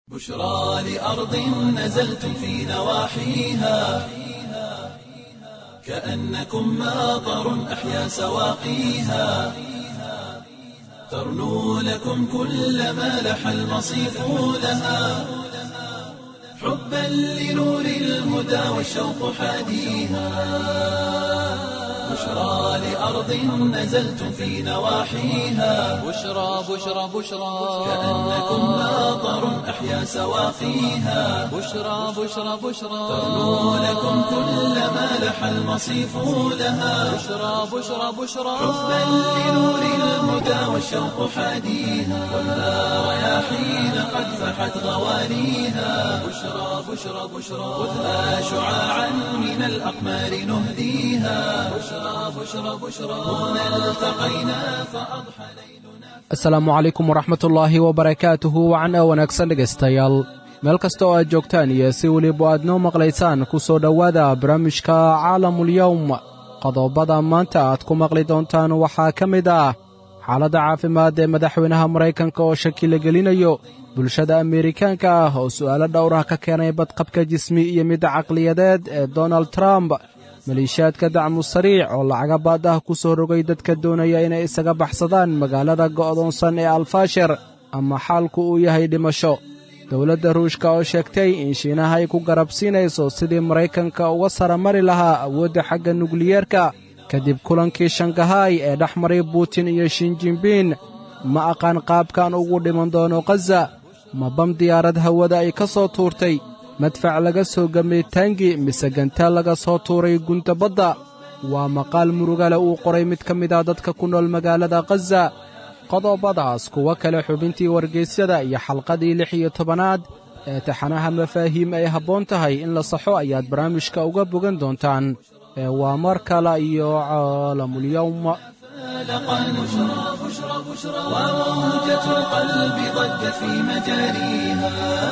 بشرى لأرض نزلتم في نواحيها كأنكم ماطر أحيا سواقيها ترنو لكم كل ما لح المصيف لها حبا لنور الهدى والشوق حاديها بشرى لأرض نزلتم في نواحيها بشرى بشرى بشرى كأنكم ماطر أحيا سواقيها بشرى بشرى بشرى ترنو لكم كل ما لح المصيف لها بشرى بشرى بشرى حبا لنور الهدى والشوق حاديها والنار رياحين قد فحت غوانيها بشرى بشرى بشرى خذها شعاعا من الأقمار نهديها بشرى بشرى بشرى هنا التقينا فأضحى ليلنا asalaamu calaykum waraxmatullaahi wabarakaatuhu wacan wanaagsan dhegaystayaal meel kasta oo aad joogtaan iyo si weliba aad noo maqlaysaan ku soo dhowaada barnaamijka caalamulyowm qodobada maanta aad ku maqli doontaan waxaa ka mid ah xaaladda caafimaad ee madaxweynaha maraykanka oo shaki la gelinayo bulshada ameerikaanka ah oo su'aalo dhowrah ka keenay badqabka jismi iyo midda caqliyadeed ee donald trump maliishaadka dacmu sariic oo lacaga baad ah ku soo rogay dadka doonaya inay isaga baxsadaan magaalada go'doonsan ee alfaashir ama xaalku uu yahay dhimasho dowladda ruushka oo sheegtay in shiinaha ay ku garabsiinayso sidii maraykanka uga saramari lahaa awoodda xagga nukliyeerka kadib kulankii shangahaay ee dhex maray butin iyo shinjinbiin ma aqaan qaabkan ugu dhiman doono khaza ma bam diyaarad hawada ay ka soo tuurtay madfac laga soo gamay taangi mise gantaal laga soo tuuray gunta badda waa maqaal murugale uu qoray mid ka mid ah dadka ku nool magaalada khaza qodobadaas kuwo kale xubintii wargaysyada iyo xalqadii lix iyo tobanaad ee taxanaha mafaahiim ay habboon tahay in la saxo ayaad barnaamijka uga bogan doontaan ee waa mar kale iyo caalamulyowm فالقا بشرى بشرى بشرى وموجة القلب ضجت في مجاريها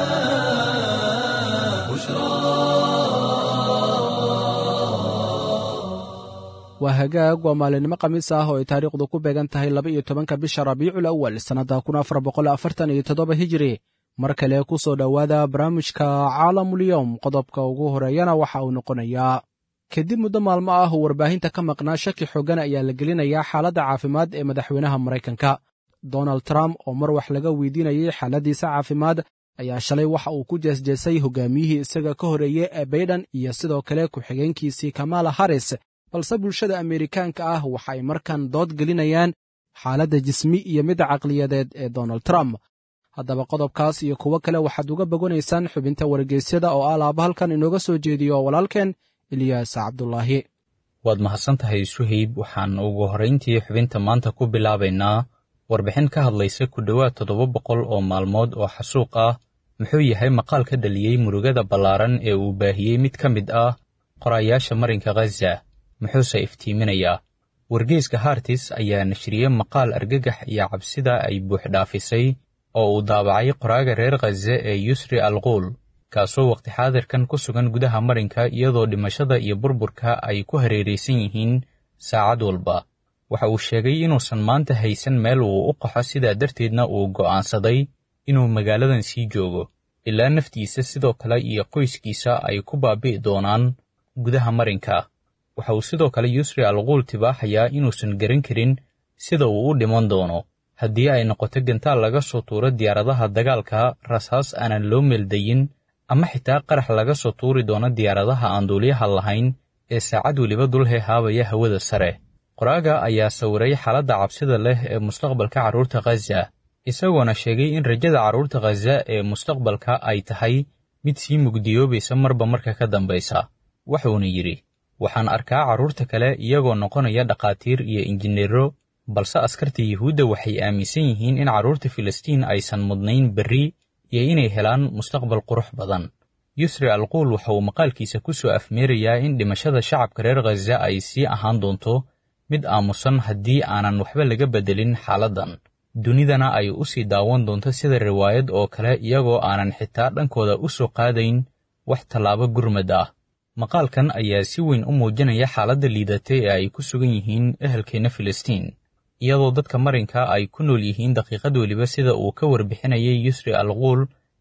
waa hagaag waa maalinimo khamiis ah oo ay taariikhdu ku beegan tahay laba iyo tobanka bisha rabiicul awal sannadda kun afar boqol afartan iyo toddoba hijiri mar kale ku soo dhowaada barnaamijka caalamulyowm qodobka ugu horeeyana waxa uu noqonayaa kadib muddo maalmo ah oo warbaahinta ka maqnaa shaki xoogan ayaa la gelinayaa xaaladda caafimaad ee madaxweynaha maraykanka donald trump oo mar wax laga weydiinayay xaaladdiisa caafimaad ayaa shalay waxa uu ku jeesjeesay hogaamiyihii isaga ka horreeyey ee baydhan iyo sidoo kale ku-xigeenkiisii kamala harris balse bulshada ameerikaanka ah waxa ay markan dood gelinayaan xaaladda jismi iyo midda caqliyadeed ee donald trump haddaba qodobkaas iyo kuwo kale waxaad uga boganaysaan xubinta wargeysyada oo alaaba halkan inooga soo jeediyo walaalkeen ilyaas cabdulaahi waad mahadsan tahay suhayb waxaan ugu horrayntii xubinta maanta ku bilaabaynaa warbixin ka hadlaysa ku dhowaad toddoba boqol oo maalmood oo xasuuq ah muxuu yahay maqaal ka dhaliyey murugada ballaaran ee uu baahiyey mid ka mid ah qorayaasha marinka khaza muxuuse iftiiminayaa wargeyska hartis ayaa nashriyey maqaal argagax iyo cabsida ay buuxdhaafisay oo uu daabacay qoraaga reer khaze ee yusri alquul kaasoo waqti xaadirkan ku sugan gudaha marinka iyadoo dhimashada iyo burburka ay ku hareeraysan yihiin saacad walba waxa uu sheegay inuusan maanta haysan meel uu u qaxo sidaa darteedna uu go'aansaday inuu magaaladan sii joogo ilaa naftiisa sidoo kale iyo qoyskiisa ay ku baabi'i doonaan gudaha marinka waxa uu sidoo kale yusri alquul tibaaxayaa inuusan garan karin sida uu u dhiman doono haddii ay noqoto gantaal laga soo tuuro diyaaradaha dagaalka rasaas aanan loo meeldayin ama xitaa qarax laga soo tuuri doono diyaaradaha aan duuliyaha lahayn ee saacad weliba dul heehaabaya hawada sare qoraaga ayaa sawiray xaaladda cabsida leh ee mustaqbalka carruurta khaza isagoona sheegay in rajada carruurta khaza ee mustaqbalka ay tahay mid sii mugdiyoobaysa marba marka ka dambaysa wuxuuna yidhi waxaan arkaa carruurta kale iyagoo noqonaya dhakhaatiir iyo injineero balse askarta yuhuudda waxay aaminsan yihiin in carruurta filistiin aysan mudnayn berri iyo inay helaan mustaqbal qurux badan yusri alquul waxa uu maqaalkiisa ku soo afmeerayaa in dhimashada shacabka reer khaza ay sii ahaan doonto mid aamusan haddii aanan waxba laga beddelin xaaladdan dunidana ay u sii daawan doonto sida riwaayad oo kale iyagoo aanan xitaa dhankooda u soo qaadayn wax tallaabo gurmad ah maqaalkan ayaa si weyn u muujinaya xaaladda liidatay ee ay ku sugan yihiin ehelkeenna filistiin iyadoo dadka marinka ay ku nool yihiin daqiiqad weliba sida uu ka warbixinayay yusri alquul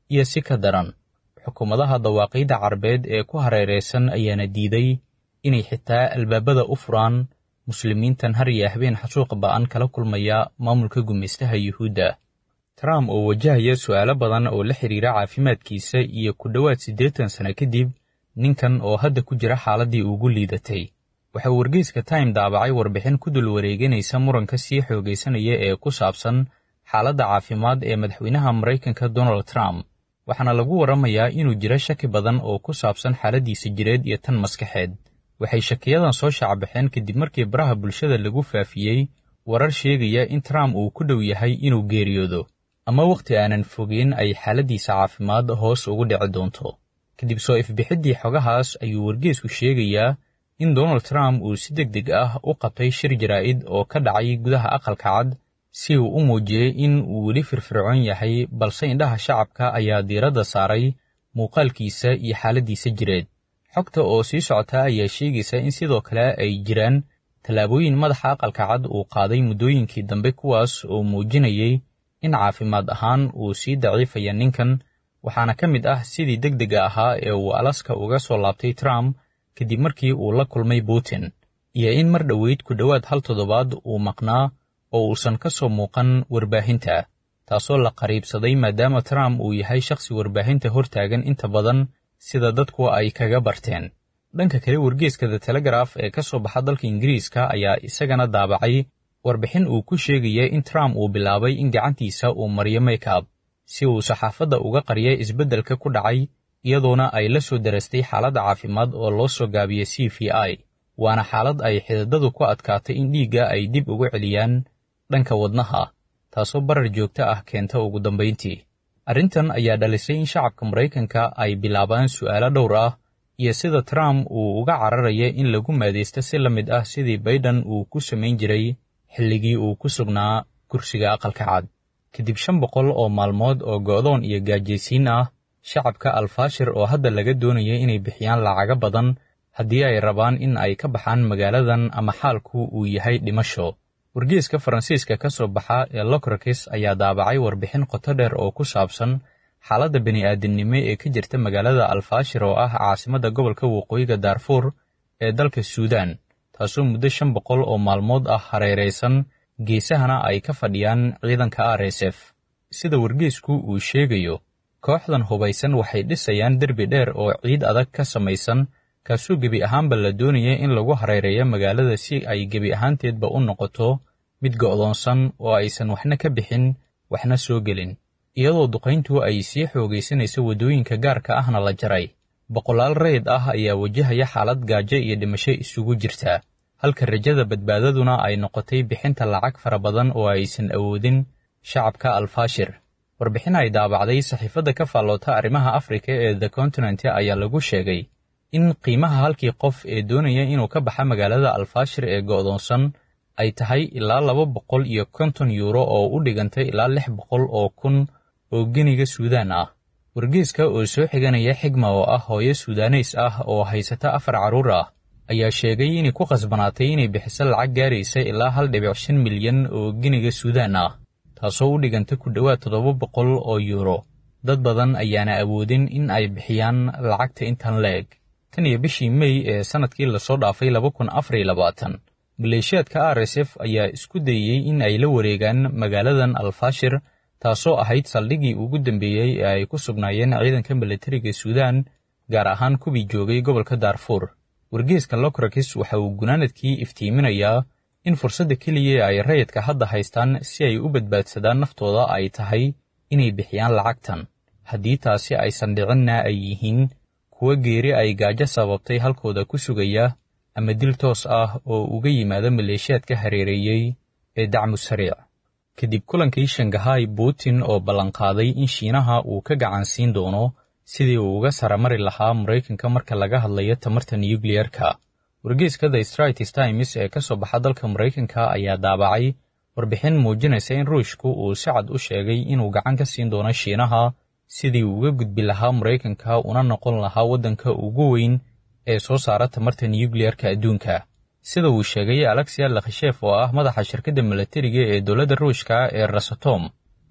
iyo si ka daran xukuumadaha dawaaqiidda carbeed ee ku hareeraysan ayaana diiday inay xitaa albaabada u furaan muslimiintan har iyo habeen xasuuq ba'an kala kulmaya maamulka gumaystaha yuhuudda trump oo wajahaya su'aalo badan oo la xidhiira caafimaadkiisa iyo ku dhowaad siddeetan sano kadib ninkan oo hadda ku jira xaaladdii ugu liidatay waxa uu wargeyska time daabacay warbixin ku dul wareeganaysa muranka sii xoogaysanaya ee ku saabsan xaaladda caafimaad ee madaxweynaha maraykanka donald trump waxaana lagu warramayaa inuu jiro shaki badan oo ku saabsan xaaladdiisa jireed iyo tan maskaxeed waxay shakiyadan soo shacbaxeen kadib markii baraha bulshada lagu faafiyey warar sheegaya in trump uu ku dhow yahay inuu geeriyoodo ama wakhti aanan fogeyn ay xaaladdiisa caafimaad hoos ugu dhici doonto kadib soo ifbixiddii xogahaas ayuu wargeesku sheegayaa in donald trump uu si deg deg ah u qabtay shir jaraa'id oo ka dhacay gudaha aqalka cad si uu u muujiyey in uu weli firfircoon yahay balse indhaha shacabka ayaa diiradda saaray muuqaalkiisa iyo xaaladdiisa jireed xogta oo sii socota ayaa sheegaysa in sidoo kale ay jiraan tallaabooyin madaxa aqalka cad uu qaaday muddooyinkii dambe kuwaas oo muujinayay in caafimaad ahaan uu sii daciifaya ninkan waxaana ka mid ah sidii deg dega ahaa ee uu alaska uga soo laabtay trump kadib markii uu la kulmay putin iyo in mar dhoweyd ku dhowaad hal toddobaad uu maqnaa oo uusan ka soo muuqan warbaahinta taasoo la qariibsaday maadaama trump uu yahay shakhsi warbaahinta hortaagan inta badan sida dadku ay kaga barteen dhanka kale wargeeska the telegraf ee ka soo baxa dalka ingiriiska ayaa isagana daabacay warbixin uu ku sheegaya in trump uu bilaabay in gacantiisa uu mariyo makeup si uu saxaafadda uga qariya isbeddelka ku dhacay iyadoona ay la soo darastay xaaladda caafimaad oo loo soo gaabiyey c v i waana xaalad ay xididadu ku adkaatay in dhiigga ay dib ugu celiyaan dhanka wadnaha taasoo barar joogto ah keenta ugu dambayntii arrintan ayaa dhalisay in shacabka maraykanka ay bilaabaan su'aalo dhowr ah iyo sida trump uu uga cararaya in lagu maadaysto si la mid ah sidii baydhan uu ku samayn jiray xilligii uu ku sugnaa kursiga aqalka cad kadib shan boqol oo maalmood oo go'doon iyo gaajaysiin ah shacabka alfaashir oo hadda laga doonaya inay bixiyaan lacago badan haddii ay rabaan in ay ka baxaan magaaladan ama xaalku uu yahay dhimasho wargeeska faransiiska ka soo baxa ee locrakis ayaa daabacay warbixin qoto dheer oo ku saabsan xaaladda bini'aadamnimo ee ka jirta magaalada alfaashir oo ah caasimadda gobolka waqooyiga daarfuur ee dalka suudaan taasoo muddo shan boqol oo maalmood ah hareeraysan geesahana ay ka fadhiyaan ciidanka r s f sida wargeesku uu sheegayo kooxdan hubaysan waxay dhisayaan derbi dheer oo ciid adag ka samaysan kaasoo gebi ahaanba la doonaya in lagu hareereeyo magaalada si ay gebi ahaanteedba u noqoto mid go'doonsan oo aysan waxna ka bixin waxna soo gelin iyadoo duqayntu ay sii xoogaysanayso waddooyinka gaarka ahna la jaray boqolaal rayid ah ayaa wajahaya xaalad gaajo iyo dhimasho isugu jirta halka rajada badbaadaduna ay noqotay bixinta lacag fara badan oo aysan awoodin shacabka alfaashir warbixin ay daabacday saxiifadda ka faalloota arrimaha afrika ee the continent ayaa lagu sheegay in qiimaha halkii qof ee doonaya inuu ka baxa magaalada alfaashir ee go'doonsan ay tahay ilaa laba boqol iyo konton yuuro oo u dhigantay ilaa lix boqol oo kun oo geniga suudaan ah wargeeska oo soo xiganaya xigma oo ah hooyo suudaneys ah oo haysata afar carruur ah ayaa sheegay inay ku khasbanaatay inay bixiso lacag gaaraysa ilaa hal dhibic shan milyan oo geniga suudaan ah taasoo u dhiganta ku dhowaad toddoba boqol oo yuuro dad badan ayaana awoodin in ay bixiyaan lacagta intan leeg tan iyo bishii mey ee sannadkii lasoo dhaafay laba kun afar iyo labaatan maleeshiyaadka r s f ayaa isku dayey in ay la wareegaan magaaladan alfaashir taasoo ahayd saldhiggii ugu dambeeyey ee ay ku sugnaayeen ciidanka milatariga suudaan gaar ahaan kuwii joogay gobolka daarfuur wargeeska locrakis waxa uu gunaanadkii iftiiminayaa in fursadda keliya ay rayidka hadda haystaan si ay u badbaadsadaan naftooda ay tahay inay bixiyaan lacagtan haddii taasi aysan dhicinna ay yihiin kuwa geeri ay gaajo sababtay halkooda ku sugaya ama dil toos ah oo uga yimaada maleeshiyaadka hareereeyey ee dacmu sariic kadib kulankii shangahay putin oo ballanqaaday in shiinaha uu ka gacan siin doono sidii uu uga saramari lahaa maraykanka marka laga hadlayo tamarta nuyukliyerka wargeeska the stratis times ee ka soo baxa dalka maraykanka ayaa daabacay warbixin muujinaysa in ruushku uu si cad u sheegay inuu gacan ka siin doono shiinaha sidii uu uga gudbi lahaa maraykanka una noqon lahaa waddanka ugu weyn ee soo saara tamarta nuyukliyerka adduunka sida uu sheegay alexia lakhashef oo ah madaxa shirkadda milatariga ee dowladda ruushka ee rasatom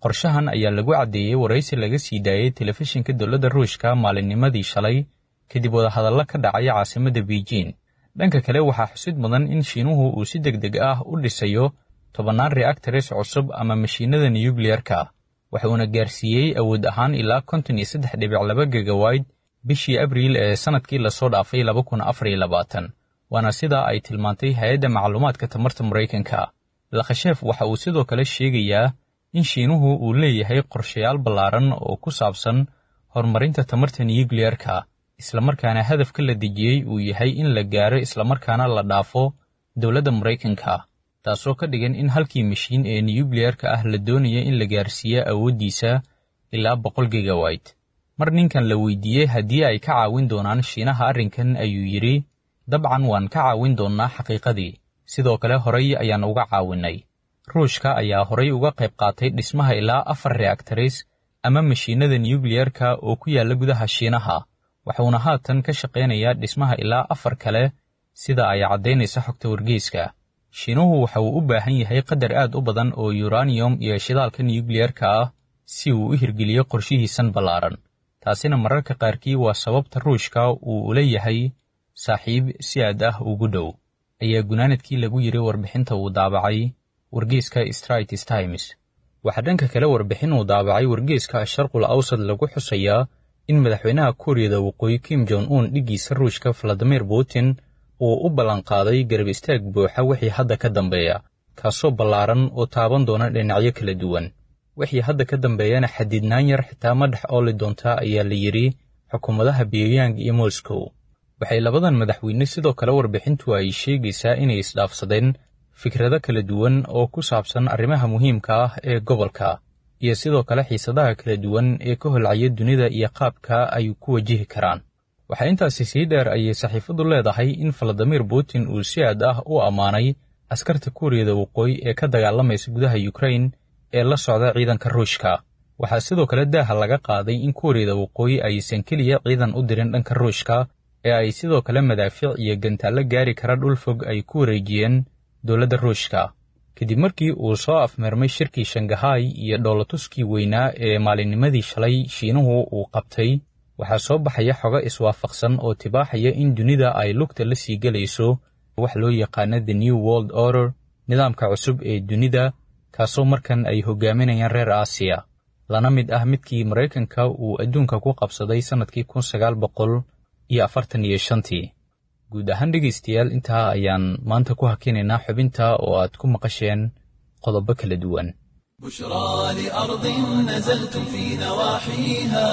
qorshahan ayaa lagu caddeeyey waraysi laga sii daayey telefishinka dowladda ruushka maalinnimadii shalay kadib wadahadallo ka dhacay caasimadda beijing dhanka kale waxaa xusid mudan in shiinuhu uu si deg deg ah u dhisayo tobannaan reactores cusub ama mashiinada nuyukliyarka waxuuna gaarsiiyey awood ahaan ilaa konton iyo saddex dhibic laba gegawayt bishii abriil ee sannadkii lasoo dhaafay laba kun afar iyo labaatan waana sidaa ay tilmaantay hay-adda macluumaadka tamarta maraykanka lakhasheef waxa uu sidoo kale sheegayaa in shiinuhu uu leeyahay qorshayaal ballaaran oo ku saabsan horumarinta tamarta nuyukliyarka islamarkaana hadafka la dejiyey uu yahay in la gaaro islamarkaana la dhaafo dowladda maraykanka taasoo ka dhigan in halkii mashiin ee nuyukliyarka ah la doonaya in la gaarsiiya awooddiisa ilaa boqol gegawayt mar ninkan la weydiiyey haddii ay ka caawin doonaan shiinaha arrinkan ayuu yidhi dabcan waan ka caawin doonnaa xaqiiqadii sidoo kale horay ayaan uga caawinnay ruushka ayaa horay uga qayb qaatay dhismaha ilaa afar reactores ama mashiinada nuyukliyarka oo ku yaalla gudaha shiinaha wuxuuna haatan ka shaqaynayaa dhismaha ilaa afar kale sida ay caddaynaysa xogta wargeyska shiinuhu waxa uu u baahan yahay qadar aad u badan oo yuraniyum iyo shidaalka nuyukliyarka ah si uu u hirgeliyo qorshihiisan ballaaran taasina mararka qaarkii waa sababta ruushka uu ula yahay saaxiib si aad ah ugu dhow ayaa gunaanadkii lagu yidhi warbixinta uu daabacay wargeyska straits times waxaa dhanka kale warbixin uu daabacay wargeyska sharqul awsad lagu xusayaa in madaxweynaha kuuriyada waqooyi kim jon un dhiggiisa ruushka valadimir putin uu u ballanqaaday garab istaag buuxa wixii hadda ka dambeeya kaasoo ballaaran oo taaban doona dhinacyo kala duwan wixii hadda ka dambeeyana xadidnaan yar xitaa ma dhex ooli doontaa ayaa la yidhi xukuumadaha pyongyang iyo moscow waxay labadan madaxweyne sidoo kale warbixintu ay sheegaysaa inay isdhaafsadeen fikrado kala duwan oo ku saabsan arrimaha muhiimka ah ee gobolka iyo sidoo kale xiisadaha kala duwan ee ka holcaya dunida iyo qaabka ay ku wajihi karaan waxaa intaasi sii dheer ayay saxiifaddu leedahay in valadimir putin uu si aad ah u ammaanay askarta kuuriyada waqooyi ee ka dagaalamaysa gudaha yukrain ee la socda ciidanka ruushka waxaa sidoo kale daaha laga qaaday in kuuriyada waqooyi aysan keliya ciidan u dirin dhanka ruushka ee ay sidoo kale madaafiic iyo gantaallo gaari kara dhul fog ay ku wareejiyeen dowladda ruushka kadib markii uu soo afmeermay shirkii shangahay iyo dhoolatuskii weynaa ee maalinnimadii shalay shiinuhu uu qabtay waxaa soo baxaya xogo iswaafaqsan oo tibaaxaya in dunida ay lugta la sii gelayso wax loo yaqaano the new world order nidaamka cusub ee dunida kaasoo markan ay hogaaminayaan reer aasiya lana mid ah midkii maraykanka uu adduunka ku qabsaday sannadkii kun sagaal boqol iyo afartan iyo shantii guud ahaan dhegaystayaal intaa ayaan maanta ku hakinaynaa xubinta oo aad ku maqasheen qodobo kala duwan بشرى لأرض نزلتم في نواحيها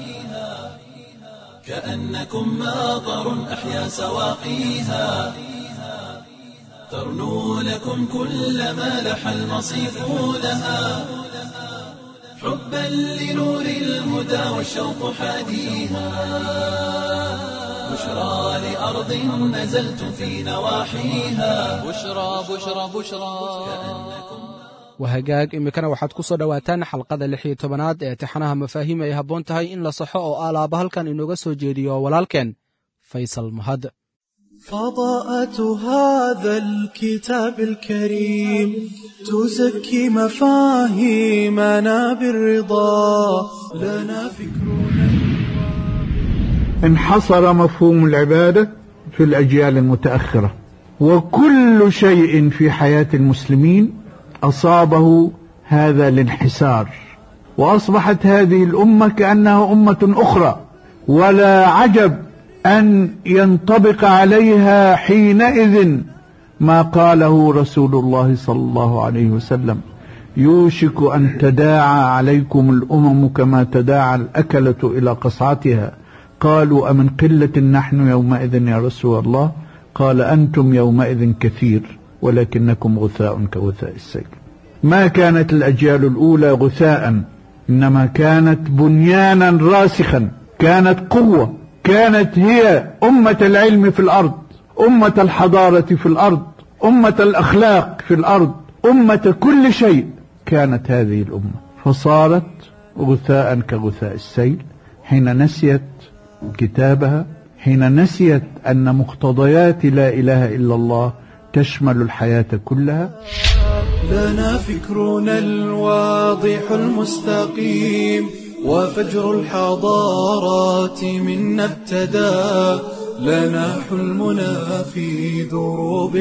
كأنكم ماطر أحيا سواقيها ترنو لكم كل ما لح المصيف لها حبا لنور الهدى والشوق حاديها بشرى لأرض نزلتم في نواحيها بشرى بشرى بشرى wahagaag iminkana waxaad ku soo dhowaataan xalqada lix iyo tobanaad ee tixanaha mafaahiim ay habboon tahay in la saxo oo alaaba halkan inooga soo jeediyo walaalkeen faysal mahad فضاءة هذا الكتاب الكريم تزكي مفاهيمنا بالرضا لنا فكرنا انحصر مفهوم العبادة في الأجيال المتأخرة وكل شيء في حياة المسلمين أصابه هذا الانحسار وأصبحت هذه الأمة كأنها أمة أخرى ولا عجب أن ينطبق عليها حينئذ ما قاله رسول الله صلى الله عليه وسلم يوشك أن تداعى عليكم الأمم كما تداعى الأكلة إلى قصعتها قالوا أمن قلة نحن يومئذ يا رسول الله قال أنتم يومئذ كثير ولكنكم غثاء كغثاء السيل ما كانت الأجيال الأولى غثاء إنما كانت بنيانا راسخا كانت قوة كانت هي أمة العلم في الأرض أمة الحضارة في الأرض أمة الأخلاق في الأرض أمة كل شيء كانت هذه الأمة فصارت غثاء كغثاء السيل حين نسيت كتابها حين نسيت أن مقتضيات لا إله إلا الله تشمل الحياة كلها لنا فكرنا الواضح المستقيم وفجر الحضارات منا ابتدى لنا حلمنا في دروب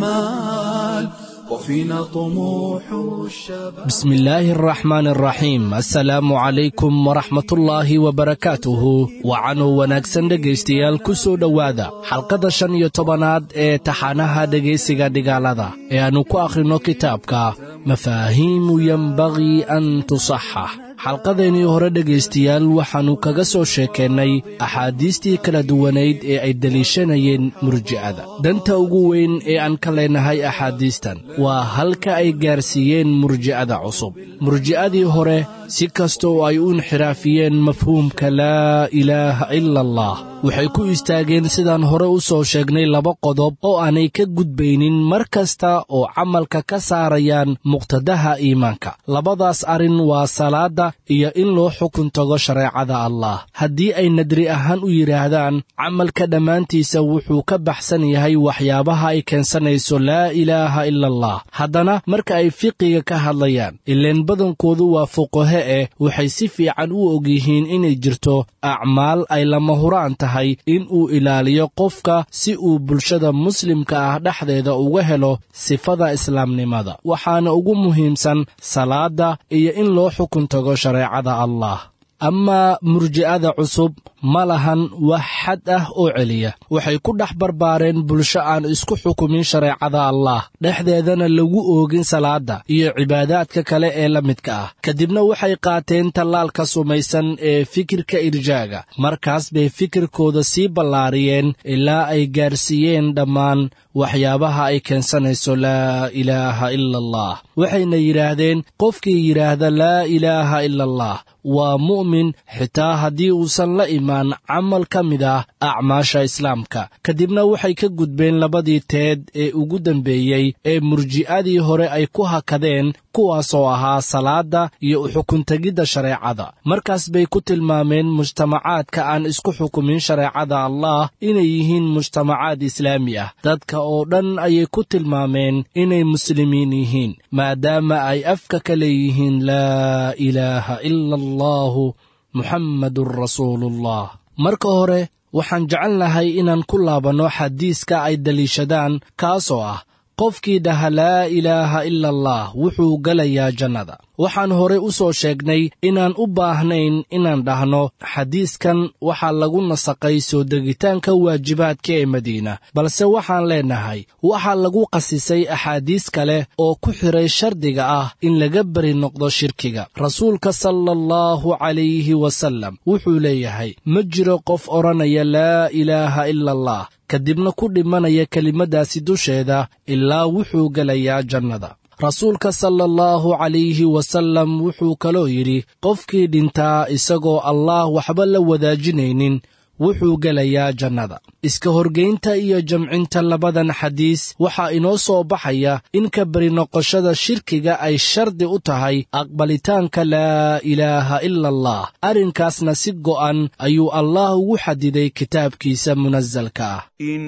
الأمال وفينا طموح الشباب بسم الله الرحمن الرحيم assalaamu calaykum waraxmatullaahi wabarakaatuhu wacanuu wanaagsan dhegaystayaal ku soo dhowaada xalqadda shan iyo tobanaad ee taxanaha dhegaysiga dhigaalada ee aannu ku akhrino kitaabka mafaahiimu yenbagii an tusaxax xalqadeennii hore dhegaystayaal waxaannu kaga soo sheekeennay axaadiistii kala duwanayd ee ay deliishanayeen murji'ada danta ugu weyn ee aan ka leenahay axaadiistan waa halka ay gaarsiiyeen murji'ada cusub murji'adii hore si kasta oo ay u inxiraafiyeen mafhuumka laa ilaaha ila allah waxay ku istaageen sidaan hore u soo sheegnay laba qodob oo aanay ka gudbaynin mar kasta oo camalka ka saarayaan muqtadaha iimaanka labadaas arrin waa salaadda iyo in loo xukun tago shareecada allah haddii ay nadri ahaan u yidhaahdaan camalka dhammaantiisa wuxuu ka baxsan yahay waxyaabaha ay keensanayso laa ilaaha ila allah haddana marka ay fiqiga ka hadlayaan ileen badankoodu waa fuqahe eh waxay si fiican u ogyihiin inay jirto acmaal ay lama huraan tahay in uu ilaaliyo qofka si uu bulshada muslimka ah dhexdeeda uga helo sifada islaamnimada waxaana ugu muhiimsan salaadda iyo in loo xukun tago shareecada allah amaa murji'ada cusub ma lahan wax xad ah oo celiya waxay ku dhex barbaareen bulsho aan isku xukumin shareecada allah dhexdeedana lagu oogin salaadda iyo cibaadaadka kale ee la midka ah kadibna waxay qaateen tallaalka sumaysan ee fikirka irjaaga markaas bay fikirkooda sii ballaariyeen ilaa ay gaarsiiyeen dhammaan waxyaabaha ay keensanayso laa ilaaha ila allah waxayna yidhaahdeen qofkii yidhaahda laa ilaaha ila allah waa mu'min xitaa haddii uusan la imaan camal ka mid ah acmaasha islaamka kadibna waxay ka gudbeen labadii teed ee ugu dambeeyey ee murji'adii hore ay ku hakadeen kuwaasoo ahaa salaadda iyo uxukuntegidda shareecada markaas bay ku tilmaameen mujtamacaadka aan isku xukumin shareecada allah inay yihiin mujtamacaad islaami ah dadka oo dhan ayay ku tilmaameen inay muslimiin yihiin maadaama ay afka ka leeyihiin laa ilaaha ila allahu muxammadun rasuuluullah marka hore waxaan jecel lahay inaan ku laabanno xadiiska ay daliishadaan kaasoo ah qofkii dhaha laa ilaaha ila allah wuxuu gelayaa jannada waxaan hore u soo sheegnay inaan u baahnayn inaan dhahno xadiiskan waxaa lagu nasaqay soo degitaanka waajibaadka ee madiina balse waxaan leennahay waxaa lagu qasisay axaadiis kale oo ku xidhay shardiga ah in laga beri noqdo shirkiga rasuulka sala allahu calayhi wasallam wuxuu leeyahay ma jiro qof odhanaya laa ilaaha ila allah kadibna ku dhimanaya kelimaddaasi dusheeda ilaa wuxuu gelayaa jannada rasuulka sala allahu calayhi wasallam wuxuu kaloo yidhi qofkii dhintaa isagoo allaah waxba la wadaajinaynin wuxuu gelayaa jannada iska horgaynta iyo jamcinta labadan xadiis waxaa inoo soo baxaya in ka beri noqoshada shirkiga ay shardi u tahay aqbalitaanka laa ilaaha ila allah arrinkaasna si go'an ayuu allah ugu xadiday kitaabkiisa munasalka ah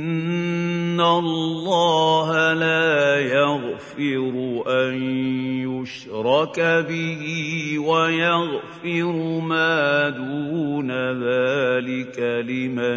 إن الله لا يغفر أن يشرك به ويغفر ما دون ذلك لمن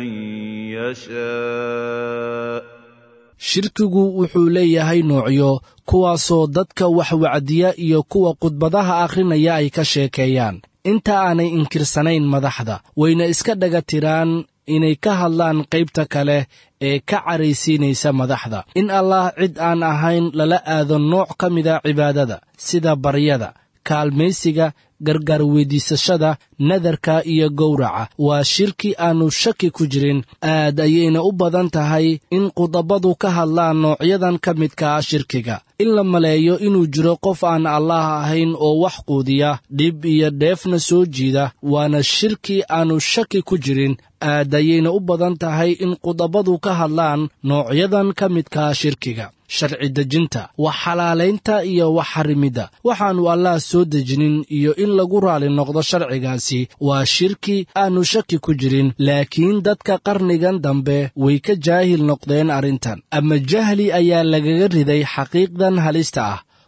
يشاء shirkigu wuxuu leeyahay noocyo kuwaasoo dadka wax wacdiya iyo kuwa khudbadaha akhrinaya ay ka sheekeeyaan inta aanay inkirsanayn madaxda wayna iska dhaga tiraan inay ka hadlaan qaybta kale ee ka caraysiinaysa madaxda in allah cid aan ahayn lala aado nooc ka mida cibaadada sida baryada kaalmaysiga gargaar weydiisashada nadarka iyo gowraca waa shirki aannu shaki ku jirin aad ayayna u badan tahay in qudabadu ka hadlaan noocyadan ka midka ah shirkiga in la maleeyo inuu jiro qof aan allaah ahayn oo wax quudiya dhib iyo dheefna soo jiida waana shirki aannu shaki ku jirin aad ayayna u badan tahay in qudabadu ka hadlaan noocyadan ka midkaa shirkiga sharci dejinta wax xalaalaynta iyo wax xarimidda waxaannu allaah soo dejinin iyo in lagu raali noqdo sharcigaasi waa shirki aannu shaki ku jirin laakiin dadka qarnigan dambe way ka jaahil noqdeen arrintan ama jahli ayaa lagaga riday xaqiiqdan halista ah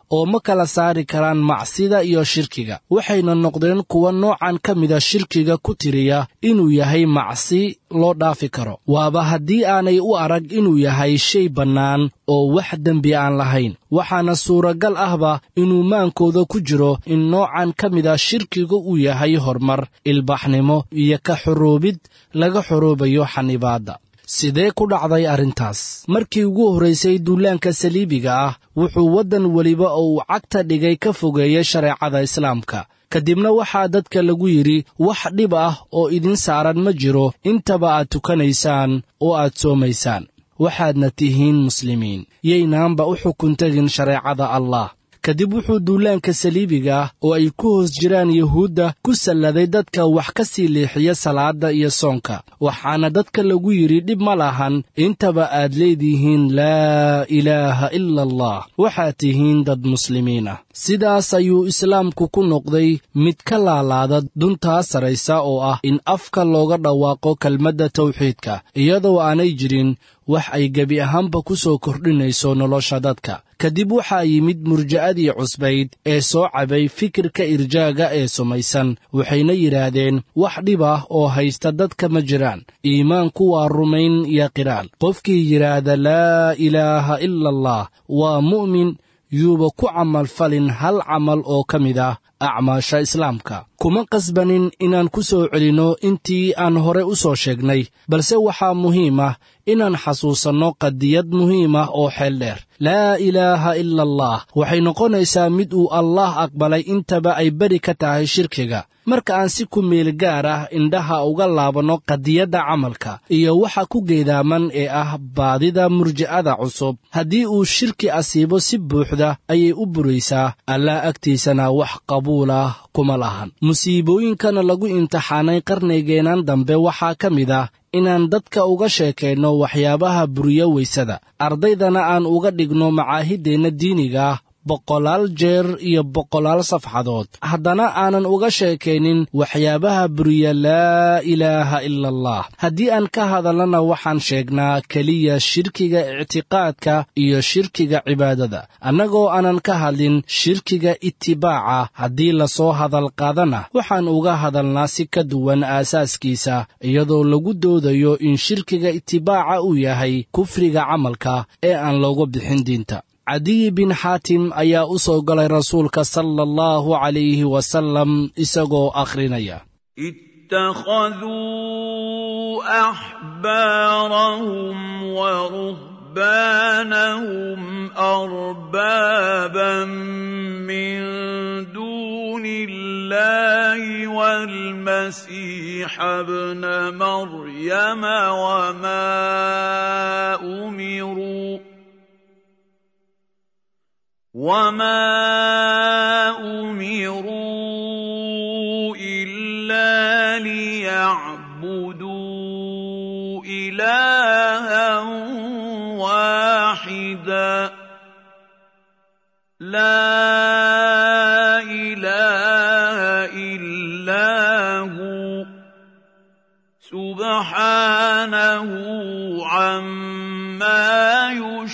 oo ma kala saari karaan macsida iyo shirkiga waxayna noqdeen kuwa noocan ka mida shirkiga ku tiriya inuu yahay macsi loo dhaafi karo waaba haddii aanay u arag inuu yahay shay bannaan oo wax dembi aan lahayn waxaana suuragal ahba inuu maankooda ku jiro in noocan ka mida shirkiga uu yahay horumar ilbaxnimo iyo ka xoroobid laga xoroobayo xanibaadda sidee ku dhacday arrintaas markii ugu horraysay duulaanka saliibiga ah wuxuu waddan weliba oo uu cagta dhigay ka fogeeyey shareecada islaamka kadibna waxaa dadka lagu yidhi wax dhib ah oo idin saaran ma jiro intaba aad tukanaysaan oo aad soomaysaan waxaadna tihiin muslimiin yaynaanba u xukun tegin shareecada allah kadib wuxuu duulaanka saliibiga ah oo ay ku hoos jiraan yuhuudda ku salladay dadka wax ka sii leexiya salaadda iyo soonka waxaana dadka lagu yidhi dhib ma lahan intaba aad leedihiin laa ilaaha ila allah waxaad tihiin dad muslimiin ah sidaas ayuu islaamku ku noqday mid ka laalaada duntaa saraysa oo ah in afka looga dhawaaqo kelmadda tawxiidka iyadoo aanay jirin wax ay gebi ahaanba ku soo kordhinayso nolosha dadka kadib waxaa yimid murja'adii cusbayd ee soo cabay fikirka irjaaga ee sumaysan waxayna yidhaahdeen wax dhib ah oo haysta dadka ma jiraan iimaanku waa rumayn iyo qiraal qofkii yidhaahda laa ilaaha ila allah waa mu'min yuuba ku camalfalin hal camal oo ka mid ah acmaasha islaamka kuma qasbanin inaan ku soo celinno intii aan hore u soo sheegnay balse waxaa muhiim ah inaan xasuusanno qadiyad muhiim ah oo xeel dheer laa ilaaha ila allah waxay noqonaysaa mid uu allaah aqbalay intaba ay beri ka tahay shirkiga marka aan si ku meel gaar ah indhaha uga laabanno qadiyadda camalka iyo waxa ku geedaaman ee ah baadida murji'ada cusub haddii uu shirki asiibo si buuxda ayay u buraysaa allah agtiisana wax qabuul ah kuma lahan musiibooyinkana lagu imtixaanay qarnigeennan dambe waxaa ka mid ah inaan dadka uga sheekayno waxyaabaha buriya weysada ardaydana aan uga dhigno macaahiddeenna diiniga ah boqolaal jeer iyo boqolaal safxadood haddana aanan uga sheekaynin waxyaabaha buriya laa ilaaha ila allah haddii aan ka hadalnana waxaan sheegnaa keliya shirkiga ictiqaadka iyo shirkiga cibaadada annagoo aanan ka hadlin shirkiga itibaaca haddii lasoo hadal qaadana waxaan uga hadalnaa si ka duwan aasaaskiisa iyadoo lagu doodayo in shirkiga itibaaca uu yahay kufriga camalka ee aan looga bixin diinta cadiy bin xaatim ayaa u soo galay rasuulka sala allahu calayhi wasalam isagoo akhrinaya اتخذوا احبارهم ورهبانهم اربابا من دون الله والمسيح ابن مريم وما امروا وما امروا الا ليعبدوا الها واحدا لا اله الا هو سبحانه عما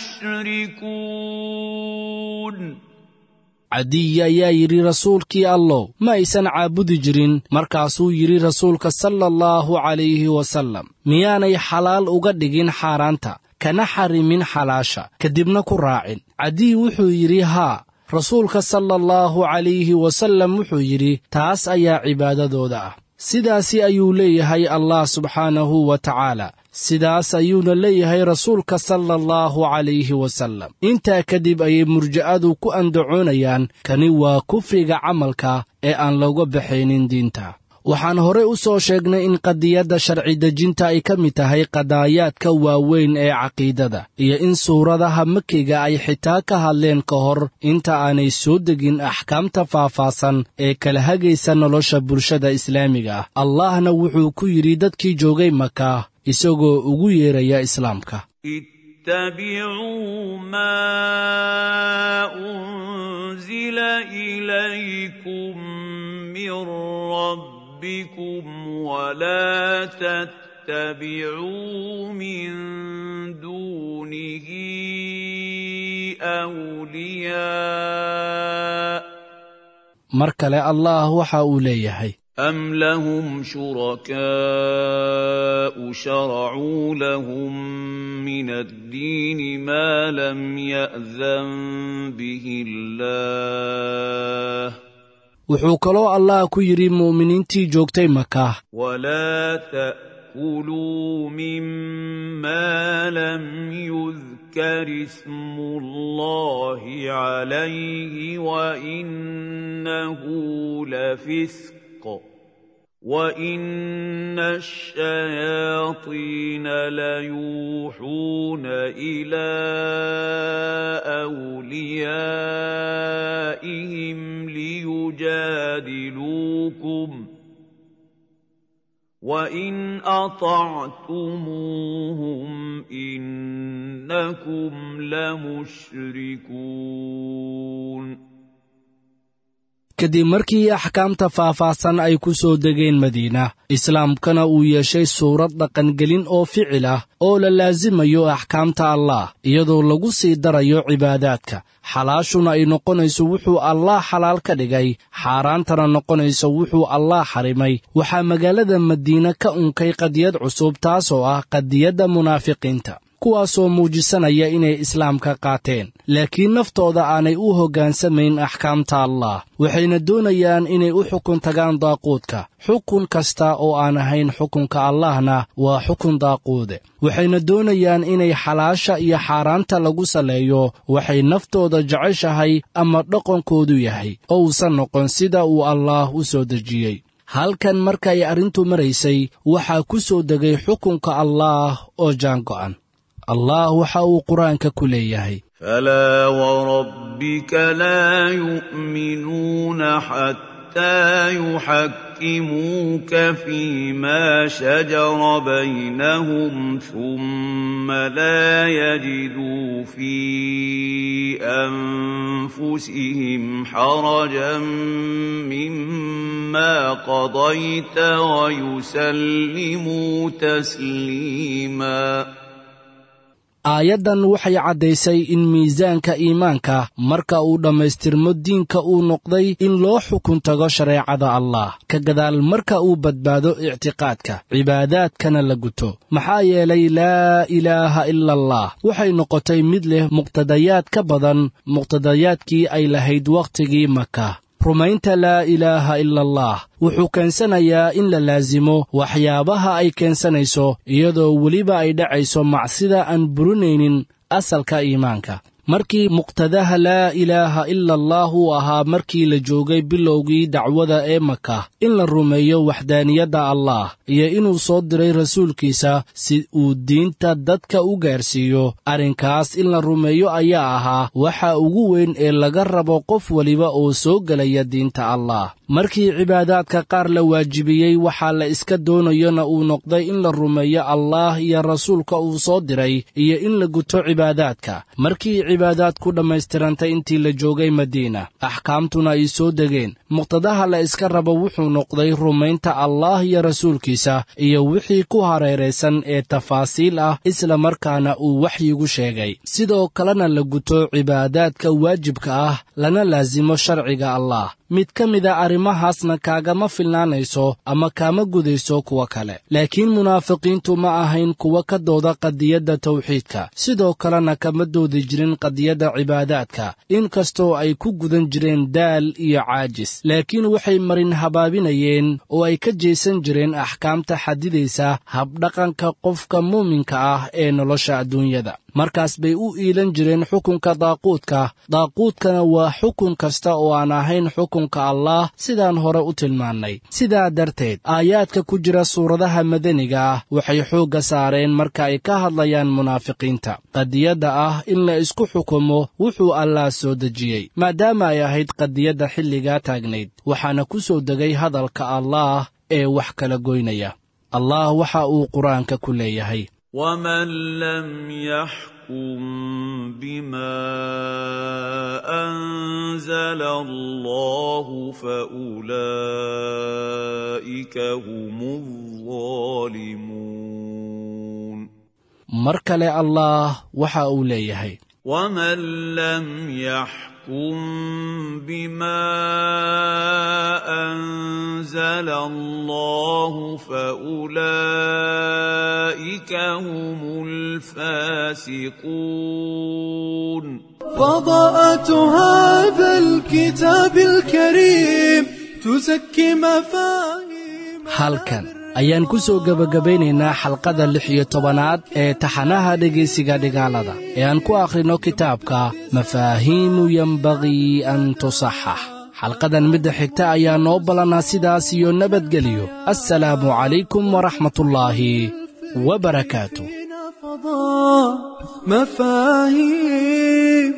يشركون cadiyi ayaa yidhi rasuulkii allow ma aysan caabudi jirin markaasuu yidhi rasuulka sala allahu calayhi wasallam miyaanay xalaal uga dhigin xaaraanta kana xarimin xalaasha kadibna ku raacin cadiyi wuxuu yidhi haa rasuulka sala allahu calayhi wasallam wuxuu yidhi taas ayaa cibaadadooda ah sidaasi ayuu leeyahay allah subxaanahu wa tacaala sidaas ayuuna leeyahay rasuulka sala allahu calayhi wasallam intaa kadib ayay murja'adu ku andacoonayaan kani waa kufriga camalka ee aan looga baxaynin diinta waxaan horey u soo sheegnay in qadiyadda sharci dejinta ay ka mid tahay qadaayaadka waaweyn ee caqiidada iyo in suuradaha makiga ay xitaa ka hadleen ka hor inta aanay soo degin axkaamta faahfaahsan ee kala hagaysa nolosha bulshada islaamiga ah allahna wuxuu ku yidhi dadkii joogay maka isagoo ugu yeeraya islaamka اتبعوا ما انزل اليكم من ربكم ولا تتبعوا من دونه أولياء mar kale allah waxa uu leeyahay أم لهم شركاء شرعوا لهم من الدين ما لم يأذن به الله wuxuu kaloo allah ku yidhi mu'miniintii joogtay maka ولا تأكلوا مما لم يذكر اسم الله عليه وإنه لفسق وإن الشياطين ليوحون إلى أوليائهم ليجادلوكم وإن أطعتموهم إنكم لمشركون kadib markii axkaamta faahfaahsan ay ku soo degeen madiina islaamkana uu yeeshay suurad dhaqangelin oo ficil ah oo la laasimayo axkaamta allah iyadoo lagu sii darayo cibaadaadka xalaashuna ay noqonayso wuxuu allah xalaal ka dhigay xaaraantana noqonayso wuxuu allah xarimay waxaa magaalada madiine ka unkay qadiyad cusub taasoo ah qadiyadda munaafiqiinta kuwaasoo muujisanaya inay islaamka qaateen laakiin naftooda aanay u hoggaansamayn axkaamta allah waxayna doonayaan inay u xukun tagaan daaquudka xukun kasta oo aan ahayn xukunka allahna waa xukun daaquude waxayna doonayaan inay xalaasha iyo xaaraanta lagu saleeyo waxay naftooda jeceshahay ama dhaqankoodu yahay oo uusan noqon sida uu allaah u soo dejiyey halkan markay arrintu maraysay waxaa ku soo degay xukunka allaah oo jaango'an allah waxa uu qur-aanka ku leeyahay فلا وربك لا يؤمنون حتى يحكموك فيما شجر بينهم ثم لا يجدوا في انفسهم حرجا مما قضيت ويسلموا تسليما aayaddan waxay caddaysay in miisaanka iimaanka marka uu dhammaystirmo diinka uu noqday in loo xukun tago shareecada allah ka gadaal marka uu badbaado ictiqaadka cibaadaadkana la guto maxaa yeelay laa ilaaha ila allah waxay noqotay mid leh muqtadayaad ka badan muqtadayaadkii ay lahayd wakhtigii maka rumaynta laa ilaaha ila allah wuxuu keensanayaa in la laasimo waxyaabaha ay keensanayso iyadoo weliba ay dhacayso macsida aan burinaynin asalka iimaanka markii muqtadaha laa ilaaha ila allah uu ahaa markii la joogay bilowgii dacwada ee maka in la rumeeyo waxdaaniyadda allah iyo inuu soo diray rasuulkiisa si uu diinta dadka u gaarsiiyo arrinkaas in la rumeeyo ayaa ahaa waxa ugu weyn ee laga rabo qof weliba oo soo gelaya diinta allah markii cibaadaadka qaar la waajibiyey waxaa la iska doonayona uu noqday in la rumeeyo allah iyo rasuulka uu soo diray iyo in la guto cibaadaadka markii cibaadaad ku dhammaystirantay intii la joogay madiina axkaamtuna ay soo degeen muqtadaha la iska rabo wuxuu noqday rumaynta allah iyo rasuulkiisa iyo wixii ku hareeraysan ee tafaasiil ah isla markaana uu waxyigu sheegay sidoo kalena la guto cibaadaadka waajibka ah lana laasimo sharciga allah mid ka mida arrimahaasna kaagama filnaanayso ama kaama gudayso kuwa kale laakiin munaafiqiintu ma ahayn kuwa ka dooda qadiyadda tawxiidka sidoo kalena kama doodi jirin qadiyadda cibaadaadka inkastoo ay ku gudan jireen daal iyo caajis laakiin waxay marin habaabinayeen oo ay ka jeesan jireen axkaamta xadidaysa habdhaqanka qofka muuminka ah ee nolosha adduunyada markaas bay u iilan jireen xukunka daaquudka daaquudkana waa xukun kasta oo aan ahayn xukunka allah sidaan hore u tilmaannay sidaa darteed aayaadka ku jira suuradaha madaniga ah waxay xoogga saareen marka ay ka hadlayaan munaafiqiinta qadiyadda ah in la isku xukumo wuxuu allah soo dejiyey maadaama ay ahayd qadiyadda xilligaa taagnayd waxaana ku soo degay hadalka allaah ee wax kala goynaya allah waxa uu qur-aanka ku leeyahay ومن لم يحكم بما انزل الله فاولئك هم الظالمون mar kale allaah waxa uu leeyahay ومن لم يحكم بما انزل الله فاولئك هم الفاسقون فضاءة هذا الكتاب الكريم تزكي مفاهيم halkan ayaan ku soo gebagabaynaynaa xalqada lix iyo tobanaad ee taxanaha dhegaysiga dhigaalada ee aan ku akhrino kitaabka mafaahiimu yembagii an tusaxax xalqadan midda xigta ayaa noo ballannaa sidaas iyo nabadgeliyo assalaamu calaykum waraxmatullaahi wabarakaatu فضاء مفاهيم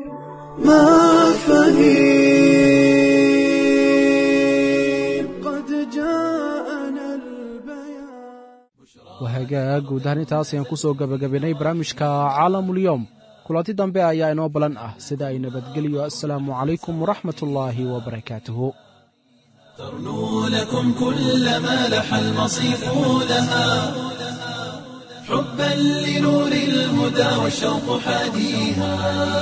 مفاهيم قد جاءنا البيان wahagaag guud ahaan intaas ayaan ku soo gebagabaynay barnaamijka caalamulyoom kulanti dambe ayaa inoo ballan ah sida ay nabadgeliyo assalaamu calaykum waraxmatullaahi wabarakaatuhu ترنو لكم كل ما لح المصيف لها حبا لنور الهدى والشوق حاديها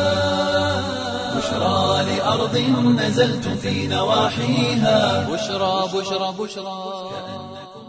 بشرى لأرض نزلتم في نواحيها بشرى بشرى بشرى